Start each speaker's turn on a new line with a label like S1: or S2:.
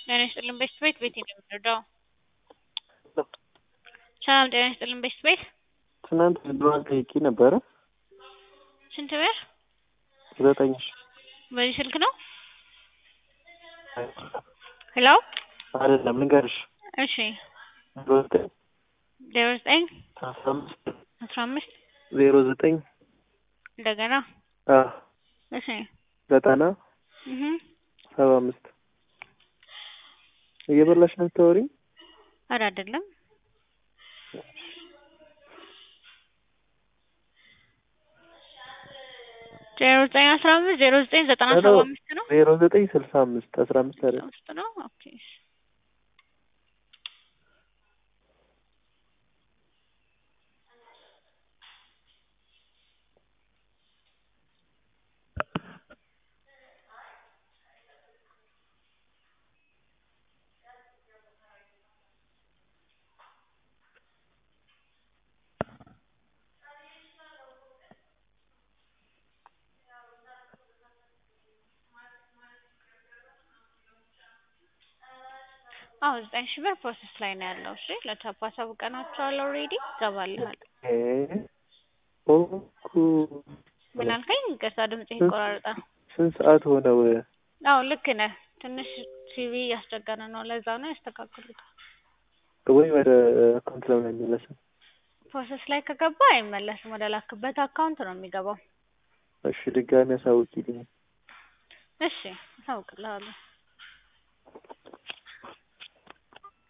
S1: ጤና ይስጥልን ቤስት ቤት ቤቴ ነው የምንረዳው። ሰላም ጤና ይስጥልን ቤስት ቤት
S2: ትናንት ብድሯን ጠይቄ ነበረ።
S1: ስንት ብር?
S2: ዘጠኝ ሺ
S1: በዚህ ስልክ ነው? ሄሎ
S2: አይደለም ልንገርሽ፣
S1: እሺ
S2: ዜሮ ዘጠኝ
S1: ዜሮ ዘጠኝ
S2: አስራ አምስት
S1: አስራ አምስት
S2: ዜሮ ዘጠኝ
S1: እንደገና
S2: አ
S1: እሺ
S2: ዘጠና
S1: እህ
S2: ሰባ አምስት እየበላሽ ነው የምታወሪኝ?
S1: ኧረ አይደለም ዜሮ ዘጠኝ አስራ አምስት ዜሮ ዘጠኝ ዘጠና
S2: ሄሎ
S1: ሰባ አምስት ነው
S2: ዜሮ ዘጠኝ ስልሳ አምስት አስራ አምስት አይደለም
S1: አምስት ነው ኦኬ አዎ ዘጠኝ ሺህ ብር ፕሮሰስ ላይ ነው ያለው። እሺ ለቻፓ አሳውቀናቸዋል ኦልሬዲ ይገባልሃል።
S2: እ ኦኩ
S1: ምን አልከኝ? ይቅርታ ድምጽ ይቆራረጣል።
S2: ስንት ሰዓት ሆነው?
S1: አዎ ልክ ነህ። ትንሽ ሲቪ እያስቸገረ ነው። ለዛ ነው ያስተካክሉታል።
S2: ወይ ወደ አካውንት ለምን አይመለስም?
S1: ፕሮሰስ ላይ ከገባ አይመለስም። ወደ ላክበት አካውንት ነው የሚገባው።
S2: እሺ ድጋሚ አሳውቂልኝ።
S1: እሺ አሳውቅልሃለሁ።